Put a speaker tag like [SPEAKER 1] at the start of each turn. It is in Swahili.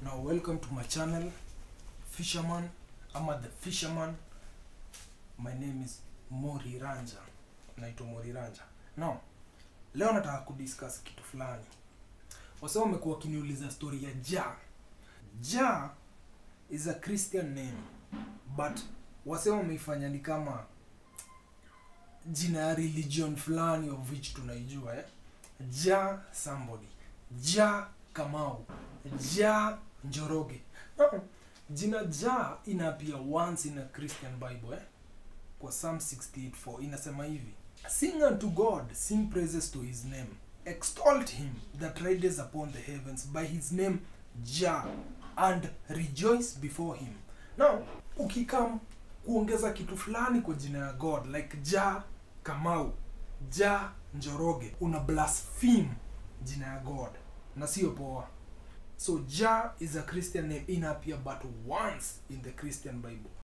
[SPEAKER 1] now welcome to my channel fisherman ama the fisherman my name is mori ranja naitwa mori ranja now leo nataka kudiscuss kitu fulani wasa wamekuwa wakiniuliza story ya ja ja is a christian name but wase wameifanya ni kama jina ya religion fulani of which tunaijua eh? ja somebody ja kamau ja njoroge no. jina ja inapia once in a christian bible eh? kwa psalm 68:4 inasema hivi sing unto god sing praises to his name extol him that rideth upon the heavens by his name ja and rejoice before him now ukikam kuongeza kitu fulani kwa jina ya god like ja kamau ja njoroge una blaspheme jina ya god na sio poa so ja is a christian name inappear but once in the christian bible